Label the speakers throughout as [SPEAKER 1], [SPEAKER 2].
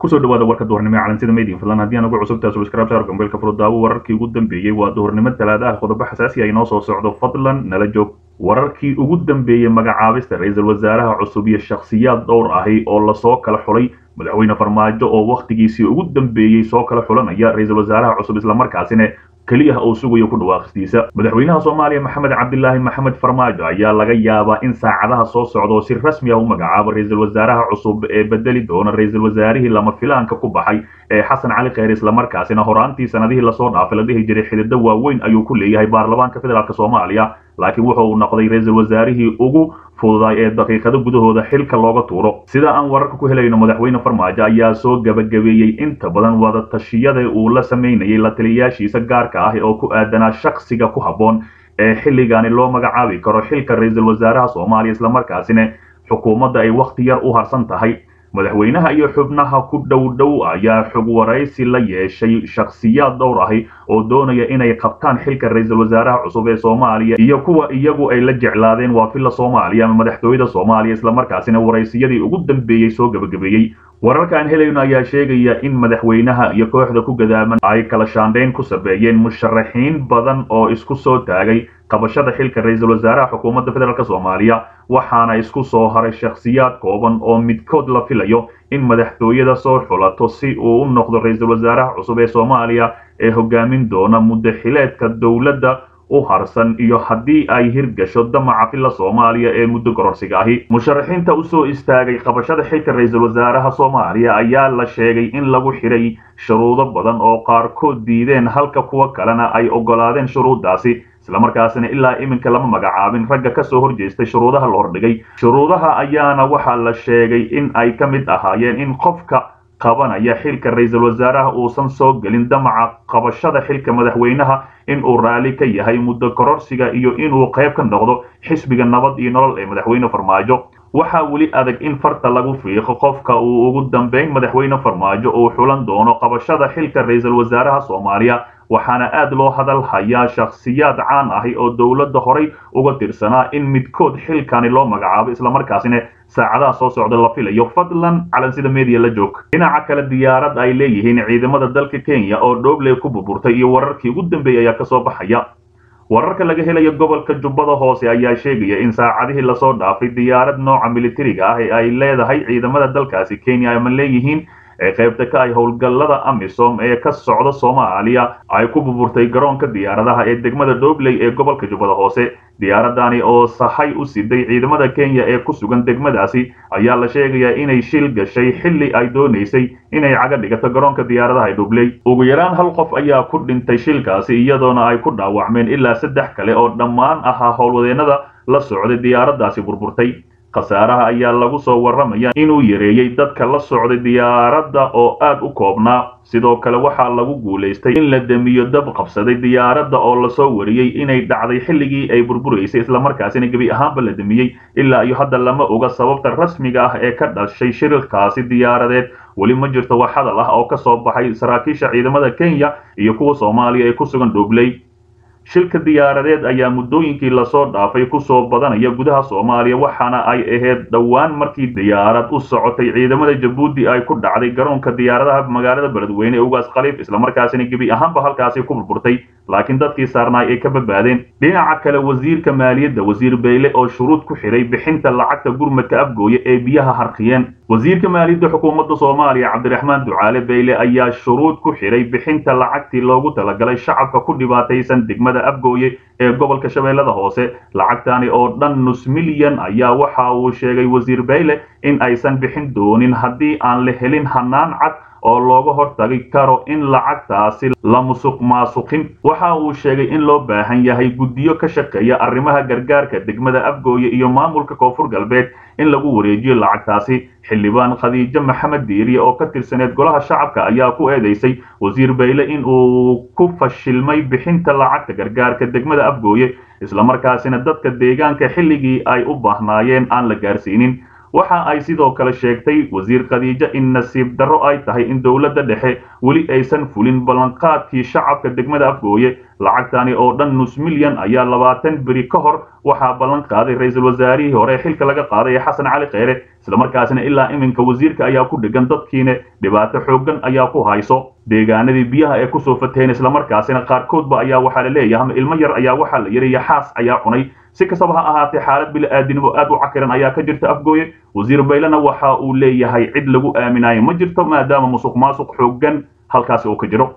[SPEAKER 1] kusoo dhawaada warka duhurnimo ee calansida media fadlan haddii aan ugu cusubtahay subscribe saar gambeelka furudaawo wararkii ugu dambeeyey waa duhurnimo talaada ah qodobo xasaasi ah inoo soo socdo fadlan nala joog wararkii ugu dambeeyey magacaabista ra-iisul wasaaraha cusub iyo shakhsiyaad dhowr ahi oo lasoo kala xulay madaxweyne farmaajo oo wakhtigiisii ugu dambeeyey soo kala xulanaya ra-iisul wasaaraha cusub islamarkaasina keliya uu sugayo ku dhawaaqistiisa madaxweynaha soomaaliya maxamed cabdilaahi maxamed farmaajo ayaa laga yaabaa in saacadaha soo socda oo si rasmi ah u magacaabo ra-iisul wasaaraha cusub ee bedeli doona ra-iisul wasaarihii lama filaanka ku baxay ee xasan cali kheyr islamarkaasina horaantii sanadihii lasoo dhaafay la dhihi jiray xidido waaweyn ayuu ku leeyahay baarlamaanka federaalk soomaaliya laakiin wuxa uu noqday ra-iisul wasaarihii ugu fududaay ee daqiiqado gudahooda xilka looga tuuro sida aan wararka ku helayno madaxweyne farmaajo ayaa soo gabagabeeyey inta badan wada tashiyada uu la samaynayay la taliyayaashiisa gaarka ah oo ku aadanaa shakhsiga ku habboon ee xilligaani loo magacaabi karo xilka ra-iisul wasaaraha soomaaliya islamarkaasina xukuumadda ay wakhti yar u harsan tahay madaxweynaha iyo xubnaha ku dhow dhow ayaa xog waraysi la yeeshay shakhsiyaad dhowr ahi oo doonaya inay qabtaan xilka ra-iisul wasaaraha cusub ee soomaaliya iyo kuwa iyagu ay la jeclaadeen waa filla soomaaliya ama madaxtooyada soomaaliya islamarkaasina waraysiyadii ugu dambeeyey soo gabagabeeyey wararka aan helayno ayaa sheegaya in madaxweynaha iyo kooxda ku gadaaman ay kala shaandhayn ku sameeyeen musharaxiin badan oo isku soo taagay qabashada xilka ra-iisul wasaaraha xukuumadda federaalk soomaaliya waxaana isku soo haray shakhsiyaad kooban oo midkood la filayo in madaxtooyada soo xulato si uu u noqdo ra-iisul wasaaraha cusub ee soomaaliya ee hogaamin doona muddo xileedka dowladda u harsan iyo haddii ay hirgasho damaca filla soomaaliya ee muddo gororsiga ahi musharaxiinta usoo istaagay qabashada xilka ra-iisul wasaaraha soomaaliya ayaa la sheegay in lagu xidhay shuruudo badan oo qaarkood diideen halka kuwa kalena ay oggolaadeen shuruuddaasi islamarkaasina ilaa iminka lama magacaabin ragga ka soo horjeestay shuruudaha la hordhigay shuruudaha ayaana waxaa la sheegay in ay ka mid ahaayeen in qofka qabanaya xilka ra-iisul wasaaraha uusan soo gelin damaca qabashada xilka madaxweynaha in uu raalli ka yahay muddo kororsiga iyo inuu qayb ka noqdo xisbiga nabad iyo nolol ee madaxweyne farmaajo waxaa weli adag in farta lagu fiiqo qofka uu ugu dambeyn madaxweyne farmaajo uu xulan doono qabashada xilka ra-iisul wasaaraha soomaaliya waxaana aad loo hadal hayaa shakhsiyaad caan ahi oo dowladda horay uga tirsanaa in midkood xilkani loo magacaabo islamarkaasina saacadaha soo socda la filayo fadlan calansida media la joog dhinaca kale diyaarad ay leeyihiin ciidamada dalka kenya oo dhoobley ku burburtay iyo wararkii ugu dambeeyay ayaa kasoo baxaya wararka laga helayo gobolka jubbada hoose ayaa sheegaya in saacadihii lasoo dhaafay diyaarad nooca militariga ah ee ay leedahay ciidamada dalkaasi kenya ama leeyihiin ee qaybta ka ay howlgallada amisom ee ka socda soomaaliya ay ku burburtay garoonka diyaaradaha ee degmada dhobley ee gobolka jubbada hoose diyaaradani oo sahay u siday ciidamada kenya ee ku sugan degmadaasi ayaa la sheegayaa inay shil gashay xilli ay doonaysay inay caga dhigato garoonka diyaaradaha ee dhobley ugu yaraan hal qof ayaa ku dhintay shilkaasi iyadoona ay ku dhaawacmeen ilaa saddex kale oo dhammaan ahaa howlwadeennada la socday diyaaraddaasi burburtay khasaaraha ayaa lagu soo warramaya inuu yareeyey dadka la socday diyaaradda oo aad u koobnaa sidoo kale waxaa lagu guulaystay in la demiyo dab qabsaday diyaaradda oo lasoo wariyey inay dhacday xilligii ay burburaysay islamarkaasina gebi ahaanba la demiyey ilaa iyo hadda lama oga sababta rasmiga ah ee ka dhashay shirkaasi diyaaradeed weli ma jirto wax hadal ah oo ka soo baxay saraakiisha ciidamada kenya iyo kuwa soomaaliya ee ku sugan dhobley shilka diyaaradeed ayaa muddooyinkii lasoo dhaafay kusoo badanaya gudaha soomaaliya waxaana ay ahayd dhowaan markii diyaarad u socotay ciidamada jabuuti ay ku dhacday garoonka diyaaradaha magaalada beledweyne ee ugaas khaliif islamarkaasina gebi ahaanba halkaasi ku burburtay laakiin dadkii saarnaay ay ka badbaadeen dhinaca kale wasiirka maaliyadda wasiir beyle oo shuruud ku xidhay bixinta lacagta gurmadka afgooye ee biyaha harqiyeen wasiirka maaliyadda xukuumadda soomaaliya cabdiraxmaan ducaale beyle ayaa shuruud ku xidhay bixinta lacagtii loogu talagalay shacabka ku dhibaataysan degmada afgooye ee gobolka shabeellada hoose lacagtani oo dhan nus milyan ayaa waxa uu sheegay wasiir beyle in aysan bixin doonin haddii aan la helin hanaan cad oo looga hortagi karo in lacagtaasi la musuq maasuqin waxa uu sheegay in loo baahan yahay guddiyo ka shaqeeya arrimaha gargaarka degmada afgooye iyo maamulka koonfur galbeed in lagu wareejiyo lacagtaasi xildhibaan khadiijo maxamed diiriye oo ka tirsaneed golaha shacabka ayaa ku eedeysay wasiir beyle in uu ku fashilmay bixinta lacagta gargaarka degmada afgooye islamarkaasina dadka deegaanka xilligii ay u baahnaayeen aan la gaarsiinin waxa ay sidoo kale sheegtay wasiir khadiijo in nasiib darro ay tahay in dowladda dhexe weli aysan fulin ballanqaadkii shacabka degmada afgooye lacagtani oo dhan nus milyan ayaa labaatan beri ka hor waxaa ballan qaaday ra-iisul wasaarihii hore ee xilka laga qaaday ee xasan cali kheyre islamarkaasina ilaa iminka wasiirka ayaa ku dhegan dadkiina dhibaato xooggan ayaa ku hayso deegaanadii biyaha ee kusoo fateen islamarkaasina qaarkoodba ayaa waxaa la leeyahay ama ilmo yar ayaa waxaa la yidhi yaxaas ayaa cunay si kastaba ha ahaatee xaalad bili-aadinimo aad u cakiran ayaa ka jirta afgooye wasiir baylena waxa uu leeyahay cid lagu aaminayo ma jirto maadaama musuq maasuq xooggan halkaasi uu ka jiro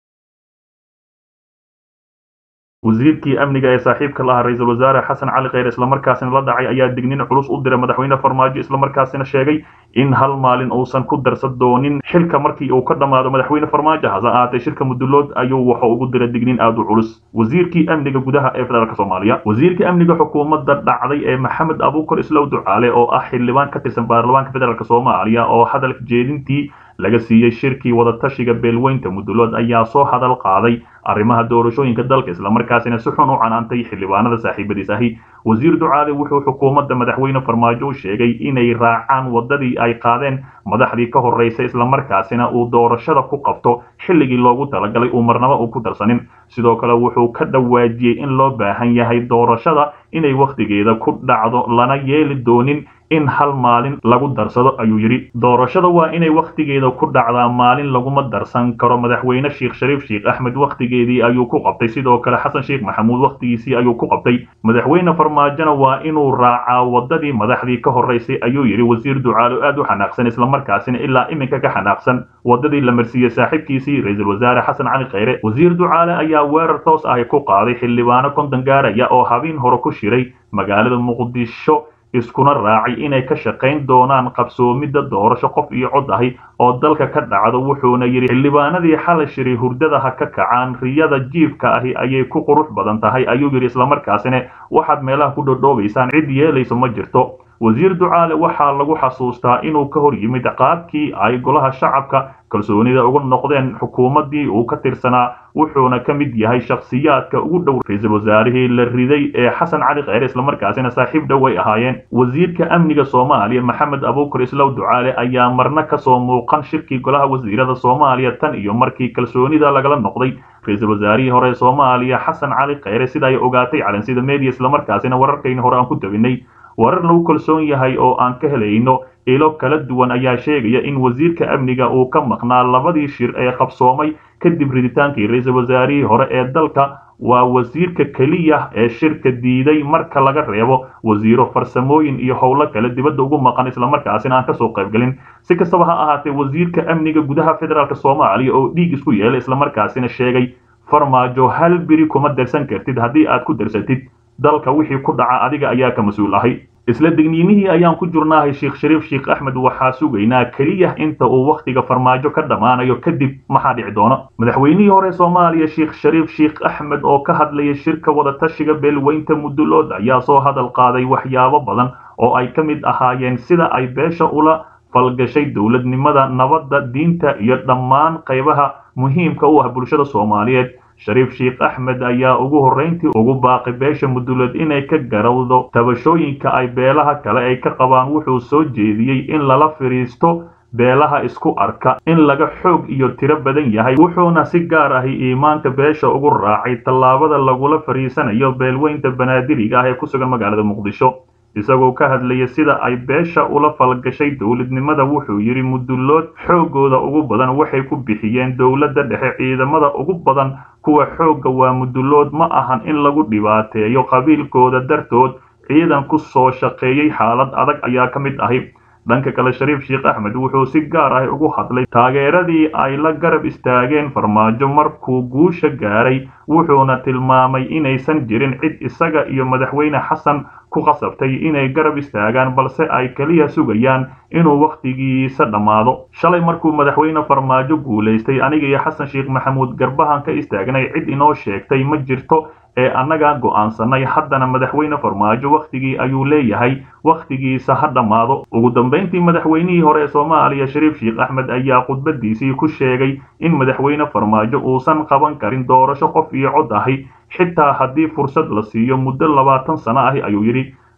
[SPEAKER 1] wasiirkii amniga ee saaxiibka la ahaa ra-iisul wasaare xasan cali kheyre islamarkaasina la dhacay ayaa dignin culus u diray madaxweyne farmaajo islamarkaasina sheegay in hal maalin uusan ku darsan doonin xilka markii uu ka dhammaado madaxweyne farmaajo hase ahaatee shirka mudulood ayuu wuxuu ugu diray dignin aad u culus wasiirkii amniga gudaha ee federaalk soomaaliya wasiirkii amniga xukuumadda dhacday ee maxamed abuukar islow ducaale oo ah xildhibaan ka tirsan baarlamaanka federaalk soomaaliya oo hadalka jeedintii laga siiyey shirkii wadatashiga beelweynta mudulood ayaa soo hadal qaaday arrimaha doorashooyinka dalka islamarkaasina si xun u canaantay xildhibaanada saaxiibadiis ahi wasiir ducaale wuxuu xukuumadda madaxweyne farmaajo u sheegay inay raacaan wadadii ay qaadeen madaxdii ka horreysay islamarkaasina uu doorashada ku qabto xilligii loogu talagalay uu marnaba uu ku darsanin sidoo kale wuxuu ka dhawaajiyey in loo baahan yahay doorashada inay wakhtigeeda ku dhacdo lana yeeli doonin in hal maalin lagu darsado ayuu yidhi doorashada waa inay wakhtigeeda ku dhacdaa maalin laguma darsan karo madaxweyne sheekh shariif sheekh axmed wakhtigeedii ayuu ku qabtay sidoo kale xasan sheekh maxamuud wakhtigiisii ayuu ku qabtay madaxweyne farmaajona waa inuu raacaa wadadii madaxdii ka horreysay ayuu yidhi wasiir ducaalo aad u xanaaqsan islamarkaasina ilaa iminka ka xanaaqsan wadadii la marsiiyey saaxiibkiisii ra-iisul wasaare xasan cali kheyre wasiir ducaale ayaa weerar toos ahi ku qaaday xildhibaano konton gaaraya oo habeen hore ku shiray magaalada muqdisho iskuna raacay inay ka shaqayn doonaan qabsoomidda doorasho qof iyo cod ahi oo dalka ka dhacdo wuxuuna yidhi xildhibaanadii xalay shiray hurdada ha ka kacaan riyada jiifka ahi ayay ku qurux badan tahay ayuu yidhi islamarkaasina waxaad meelaha ku dhodhoobaysaan cid yeelayso ma jirto wasiir ducaale waxaa lagu xasuustaa inuu ka hor yimid qaadkii ay golaha shacabka kalsoonida uga noqdeen xukuumaddii uu ka tirsanaa wuxuuna ka mid yahay shakhsiyaadka ugu dhow ra-iisul wasaarihii la riday ee xasan cali kheyre islamarkaasina saaxiib dhow ay ahaayeen wasiirka amniga soomaaliya maxamed abuukar islow ducaale ayaa marna kasoo muuqan shirkii golaha wasiirada soomaaliya tan iyo markii kalsoonida lagala noqday ra-iisul wasaarihii hore ee soomaaliya xasan cali kheyre sida ay ogaatay calansida media islamarkaasina wararkayni hore aan ku tabinay warar lagu kalsoon yahay oo aan ka helayno ilo kala duwan ayaa sheegaya in wasiirka amniga uu ka maqnaa labadii shir ee qabsoomay kadib riditaankii ra-iisul wasaarihii hore ee dalka waa wasiirka keliya ee shirka diiday marka laga reebo wasiiro farsamooyin iyo howlo kale dibadda ugu maqan islamarkaasina aan kasoo qaybgelin si kastaba ha ahaatee wasiirka amniga gudaha federaalk soomaaliya oo dhiig isku yeelay islamarkaasina sheegay farmaajo hal biri kuma darsan kartid haddii aad ku darsatid dalka wixii ku dhaca adiga ayaa ka mas-uul ahay isla digniinihii ayaan ku jurnaahay sheekh shariif sheekh axmed waxaa sugaynaa keliya inta uu wakhtiga farmaajo ka dhammaanayo kadib maxaa dhici doona madaxweynihii hore soomaaliya sheekh shariif sheekh axmed oo ka hadlaya shirka wadatashiga beelweynta mudulood ayaa soo hadal qaaday waxyaabo badan oo ay ka mid ahaayeen sida ay beesha ula falgashay dowladnimada nabadda diinta iyo dhammaan qaybaha muhiimka u ah bulshada soomaaliyeed shariif sheekh axmed ayaa ugu horrayntii ugu baaqi beesha mudulood inay ka garawdo tabashooyinka ay beelaha kale ay ka qabaan wuxuu soo jeediyey in lala fidhiisto beelaha isku arka in laga xoog iyo tiro badan yahay wuxuuna si gaar ahi iimaanka beesha ugu raacay tallaabada lagula fadhiisanayo beelweynta banaadiriga ah ee ku sugan magaalada muqdisho isagoo ka hadlaya sida ay beesha ula falgashay dowladnimada wuxuu yidhi mudulood xooggooda ugu badan waxay ku bixiyeen dowladda dhexe ciidamada ugu badan kuwa xoogga waa mudulood ma ahan in lagu dhibaateeyo qabiilkooda dartood ciidan ku soo shaqeeyey xaalad adag ayaa ka mid ahi dhanka kale shariif sheekh axmed wuxuu si gaar ah ugu hadlay taageeradii ay la garab istaageen farmaajo markuu guusha gaaray wuxuuna tilmaamay inaysan jirin cid isaga iyo madaxweyne xasan ku qasabtay inay garab istaagaan balse ay keliya sugayaan inuu wakhtigiisa dhammaado shalay markuu madaxweyne farmaajo guulaystay aniga iyo xasan sheekh maxamuud garbahan ka istaagnay cid inoo sheegtay ma jirto ee annaga go'aansanay haddana madaxweyne farmaajo wakhtigii ayuu leeyahay wakhtigiisa ha dhammaado ugu dambayntii madaxweynihii hore ee soomaaliya shariif sheekh axmed ayaa khudbadiisii ku sheegay in madaxweyne farmaajo uusan qaban karin doorasho qof iyo cod ahi xitaa haddii fursad la siiyo muddo labaatan sano ahi ayuu yidhi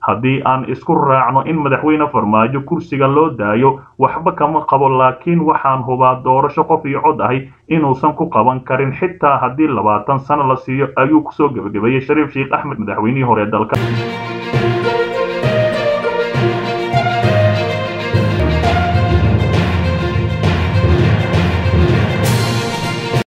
[SPEAKER 1] haddii aan isku raacno in madaxweyne farmaajo kursiga loo daayo waxba kama qabo laakiin waxaan hubaa doorasho qof iyo cod ahi inuusan ku qaban karin xitaa haddii labaatan sano la siiyo ayuu kusoo gebagabeeyey shariif sheekh axmed madaxweynihii hore ee dalka